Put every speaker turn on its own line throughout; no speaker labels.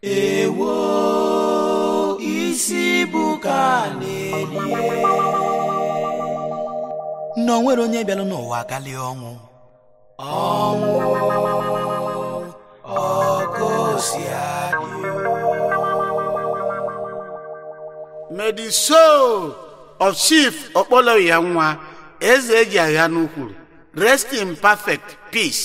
ewo isi bụ ka na-eli na o nwere onye bịalụ n'ụwa galie ọnwụ ọnwụ ọgosi adị
May the soul of Chief Okpoloya nwa eze eji agha n'ukwuru rest in perfect peace.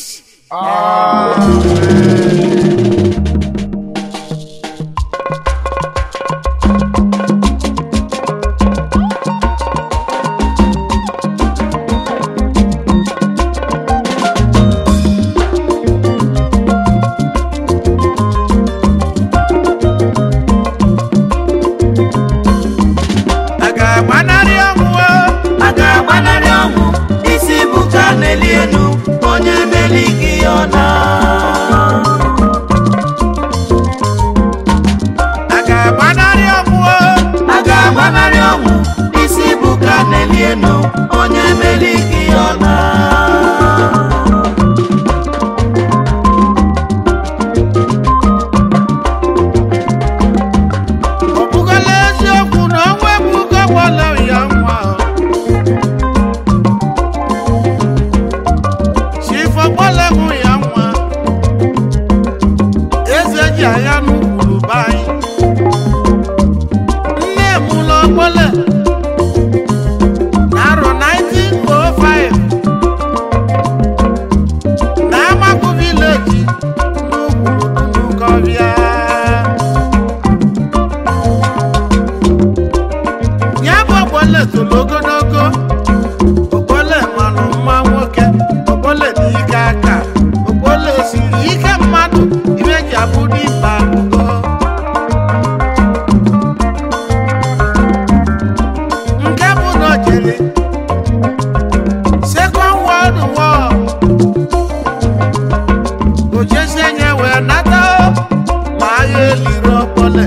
a ga-agbanarị ọnwụ o? a ga-agbanarị ọnwụ isi bụ ka na-eli elu onye meli gị ọ na
A ga-agbanarị ọnwụ o?
a ga-agbanarị ọnwụ isi bụ ka na-eli elu onye meli gị ọ na
Ọ bụgola eziokwu na ọnwa ebugo Okpoloya nwa o? Chief Okpoloya nwa eze eji agha n'ukwuru be anyị nne m ụlọ Okpolo n'arọ 1905 na Amaku village n'ukwuru Dunukọbịa ya bụ Okpolo toro ogologo Okpolo malụ mma nwoke Okpolo dị ike aka Okpolo siri ike mmadụ iwe ji abụ dimkpa ugo nke bụ na o jere Second World War o jesie nye wee nata o, ma agha eliri Okpolo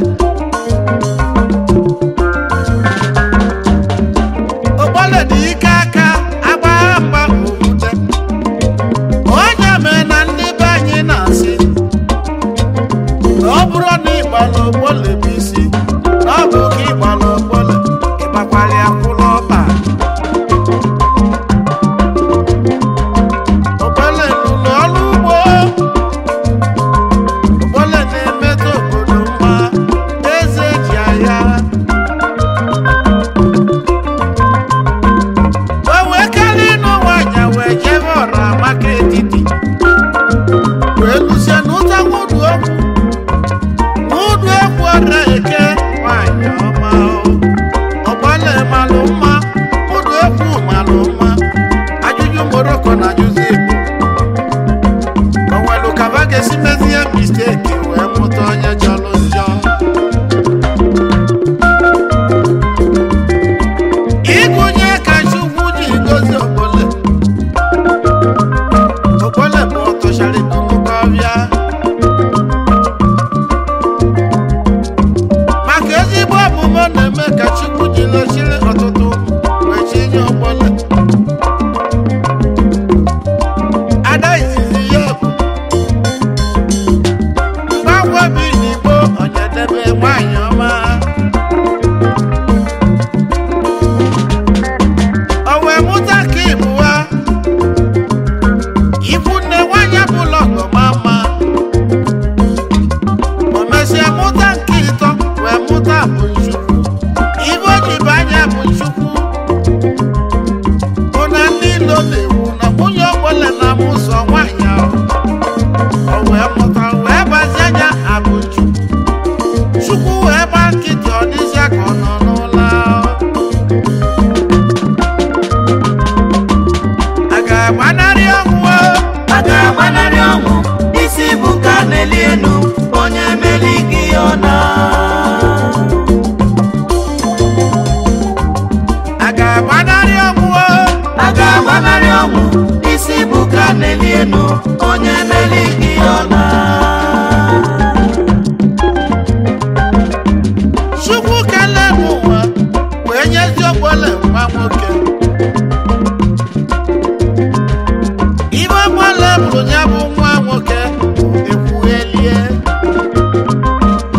Okpolo dị ike aka agbagha mgba okwute onye mee na ndị be anyị na-asị na ọ bụrụ na ịgbala Okpolo bụ isi na ọ bụ ka ịgbala Okpolo ịgbakwara ya kwụrụ ọba Okpolo lụrụ ọrụ ugbo Okpolo na-emetụ obodo mma eze ji agha o wee karịa ịnụ nwaanyị wee jebe ọra maka etiti wee lụsie n'ụta nwụdụ okwu n'ụdụ okwu ọra eke nwaanyị ọma o. Okpolo malụ mma ụdụ okwu malụ mma ajụjụ moroko na ajụjụ igbo o nwelu kaba ga-esi mezie misteki wee mụta onye jọrọ njọ ịgụnye ka chukwu ji gozi Okpolo Okpolo bụ ọtọchara Dunukọbịa maka ezigbo omume ọ na-eme ka chukwu ji lechiri ọtụtụ wee chinye Okpolo ada izizi ya bụ mgbanwe bi n'igbo ọnyedebe nwanyị ọma o wee mụta ka ịbụwa ikwu nne nwanyị bụla ọgọma mma o mesịa mụta nke ịtọ wee mụta bụ nchukwu ibe o ji bụ anya bụ nchukwu bụ na ndị ilo na-ewu na nwunye Okpolo na-amụ ụzọ nwaanyị ahụ o wee mụta wee bazie anya abụ chukwu chukwu wee gba nkịtị ọ dịzịa ka ọ nọ n'ụlọ ahụ a ga-agbanarị ọnwụ o?
a ga-agbanarị ọnwụ isi bụ ka na-eli elu onye meli gị ọ na
a ga-agbanarị ọnwụ o?
a ga-agbanarị ọnwụ isi bụ ka na-eli elu onye meli gị ọ na
chukwu kelee m ụwa wee nyezi Okpolo nwa nwoke ibe Okpolo bụrụ ya bụ nwa nwoke ekwughelie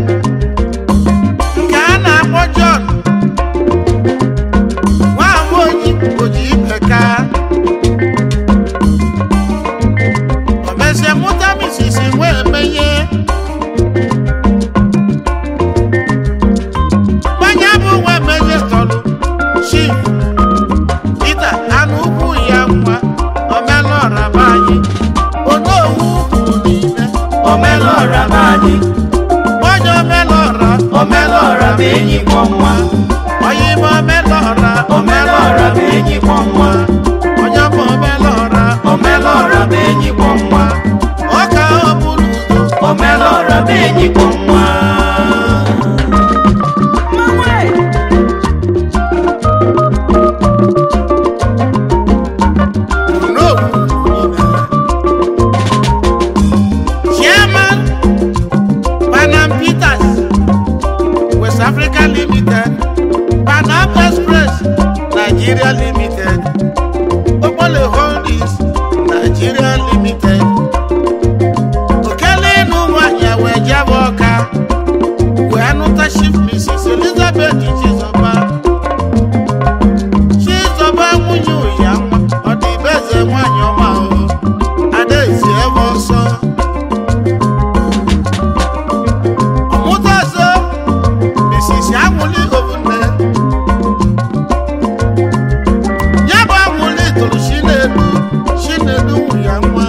nke a na-akpọ John nwamoji oji ibeka o mesie mụta misisi nwee emenye mmanya bụ nwa emenye tọrụ chief Peter anụ ukwu ya nwa omelọra be anyị onowu kwuru n'ime
omelọra be anyị
onye omelọra
omelọra bụ enyi kwọ nwa
onye ime omelọra
omelọra bụ enyi kwọ nwa
onye bụ omelọra
omelọra bụ enyi kwọ nwa
ọka ọbụla udo
omelọra bụ enyi kwọ nwa
Chairman Panam Peters West Africa Limited Panam Express Nigeria Limited Okpole Holdings Nigeria Limited Okele ịnụ nwanyị wee jebe ọka wee nụta Chief Mrs. Elizabeth Chizoba Chizoba nwunye ụya nwa ọ dị be eze nwanyị ọma o Adaezi ebe ọsọ ọmụtazo misisi anwụli ovune ya bụ anwụli tụrụ chinedu chinedu ya nwa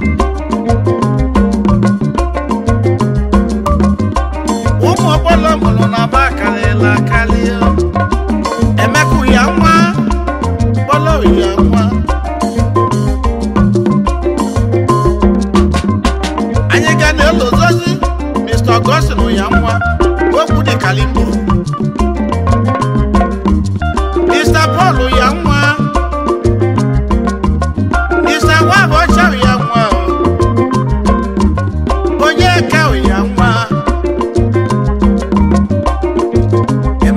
ụmụ ọkpọlọ mụrụ na ba karịla karịa emeka ya nwa kpọlọ ya nwa anyị ga na-elozozi mr augustin ya nwa okwu dị kalimbo mr paul ya nwa mr nwabọcha ya nwa onye ka ya nwa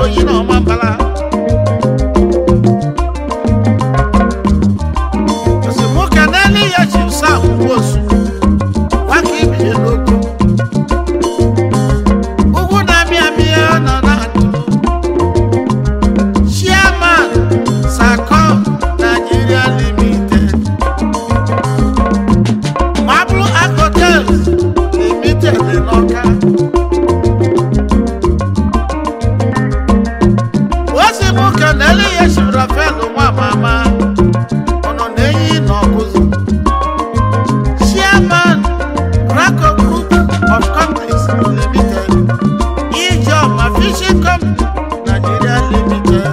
oyi na ọma mbala esemokwu n'elu ya ji sa osu nwaka ibie n'otu ugwu na-amị amị ya nọ na ndụ chairman sacom nigeria limited Mablu Hotels Limited n'Ọka. Osi mụ kenele ya shiri Rafael nwa mama ọ nọ n'enyi n'ọkụzụ. Chairman Rako Group of Companies Limited. Ijeọma Fishing Company Nigeria Limited.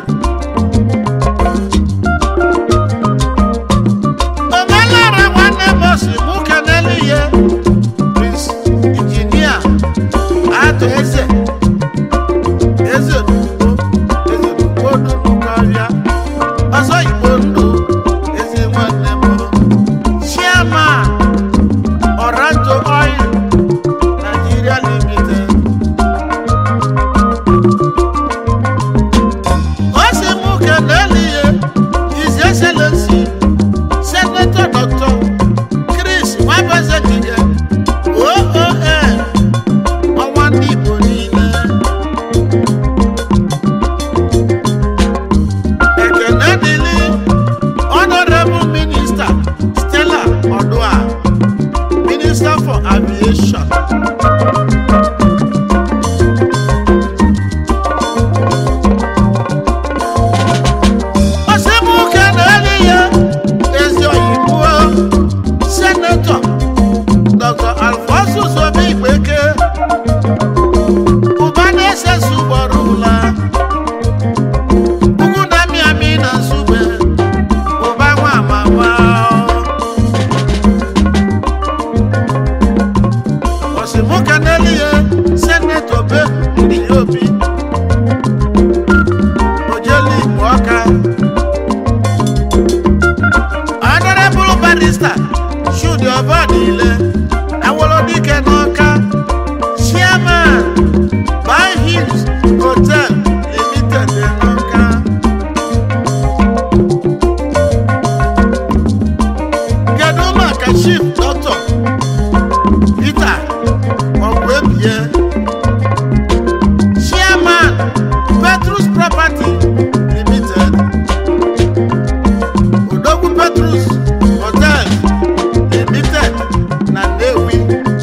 omelara nwanne m osi mụ kenele ihe prince injinia atụ eze eze n'ugbo eze n'ugbo dunu karịa ọzọ igbo ndụ eze nwanne m chairman oranto oil nigeria limited osi mụ kenele ihe his excellency Senator Dr. Chris Wabazekige OON ọnwa ndị Igbo niile ekene dịlị Honorable Minister Stella Odua Minister for Aviation Osimuke na-eli ya ezi oyibo Senator Dr. Alphonsus Obi Igbeke ụba na-ese sugboro ụla ugwu na-amị amị na nsugbe ụba nwa amama Osimuke na-eli ya Senator Be ndị obi ojeli Igbo ọka Honorable Barrister Chudi Obadile Awolodike n'Ọka Chairman Buy Hills Hotel Limited n'Ọka Kedu maka Chief Dr. Peter Ogwebie Chairman Petrus Property Limited Odogwu Petrus Hotel Limited na Nnewi.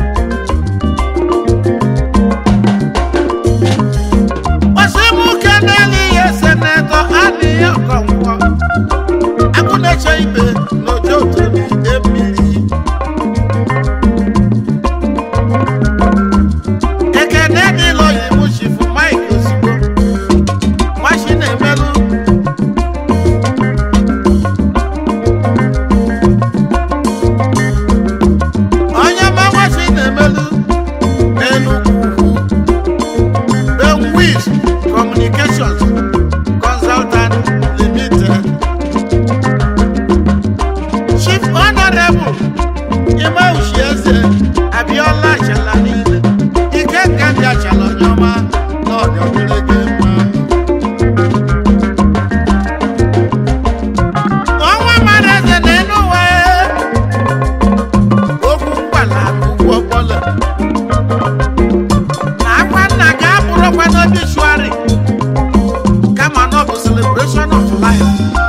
Osimuke n'elu ihe senetọ adịghị ọkọnkwọ. Agụ na-eche ibe n'ojo otoni mmiri. Ekene dịlọ iwu chifu Mike Ozugbo. Nwachi na-emelụ onye mmanwachi na-emelu n'Enugu ugwu Benwiz Communications Consultant Limited Chief Honorable Ime Uchieze Abiola Achala niile ike nke ndị Achala onye ọma na ọdịọdịrị gị mma ọnwa mara eze na Enuwe okwu mgbala ugwu ọkpọlọ na akwa nna ga-abụrụkwa n'obituary kama na ọ bụ celebration of life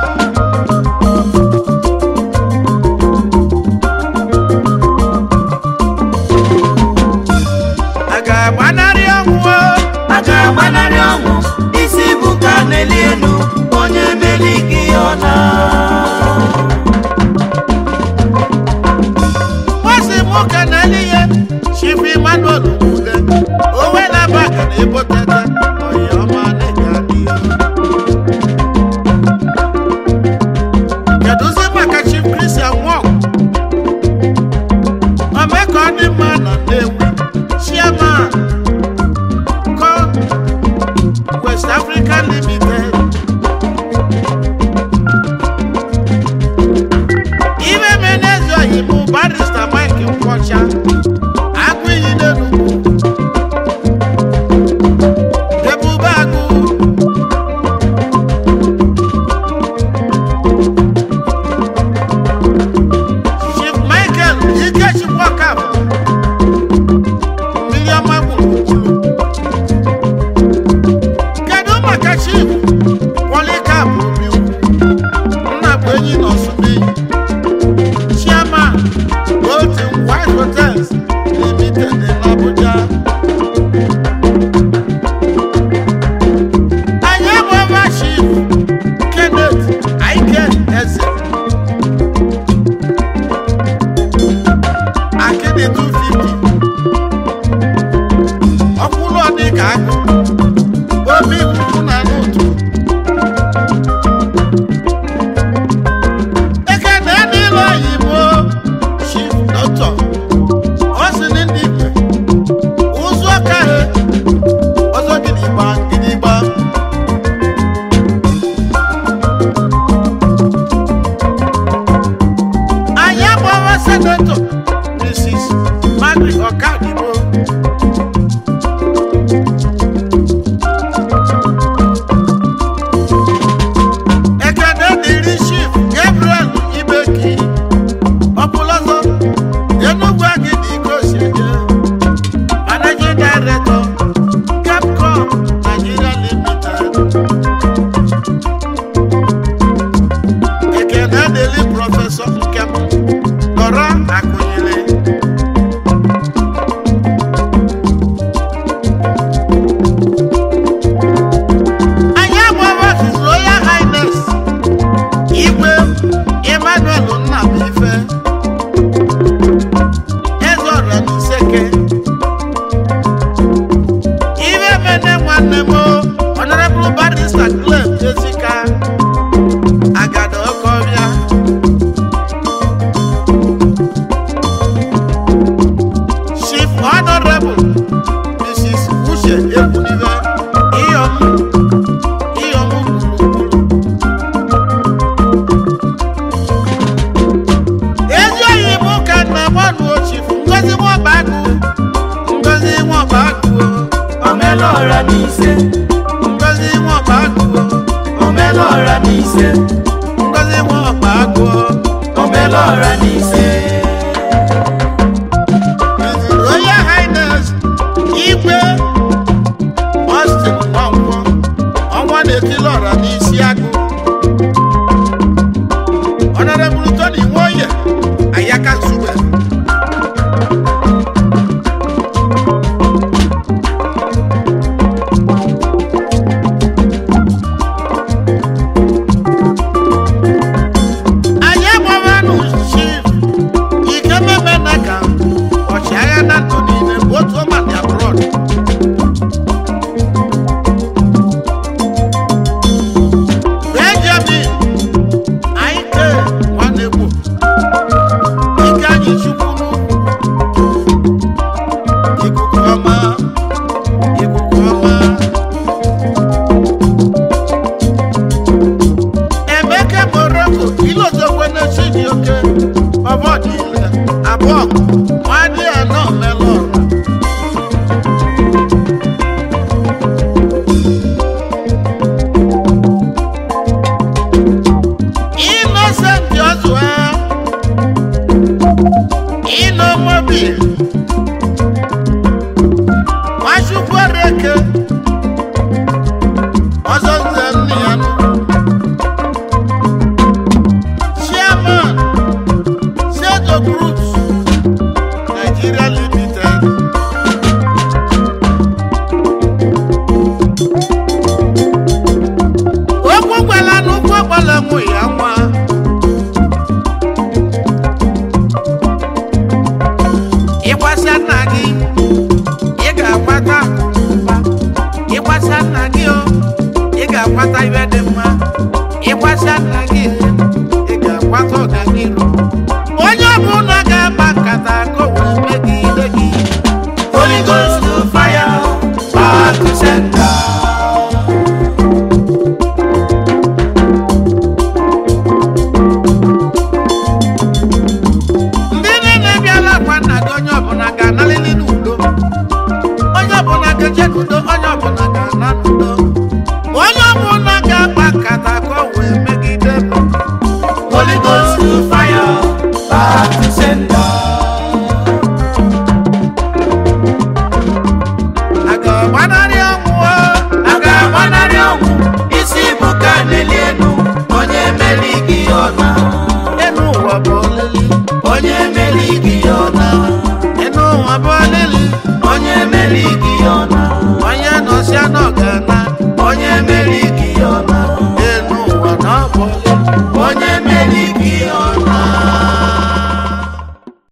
a ga-agbanarị ọnwụ o?
a ga-agbanarị ọnwụ isi bụ ka n'eli elu onye meli gị ọ na
Nwasị nwoke na-eli ihe Chief Emmanuel Nwude owe na-aba ka na-ebotete oyi ọma na-enye adịghị kedụzi maka Chief Christian Nwok ome ka ọ dị mma na Nnewi Chairman Con West Africa Limited ibe menezi oyibo barista Mike Nkwọcha agụ iyi n'Enugu
omelọra n'ise
ngozi nwa ọkpa agụọ
omelọra n'ise
ngozi nwa ọkpa agụọ
omelọra n'ise
His Royal Highness Igwe Austin Nwankwo ọnwa na-etili ọra n'isi agụ Honorable Tony Nwoye Ayaka Sube anyị agbawanụ chief ikememe naga ọchịagha na ndụ niile bụ otu ọmadi abroad benjamin aike nwanegbo ike anyị chukwu n'ukwu ikuku ọma ikuku ọma emeke moroko ilozokwe na chijioke ọbọdile abụọ nwadị anọ melọra innocent ọzụa inomobil nwachukwu reke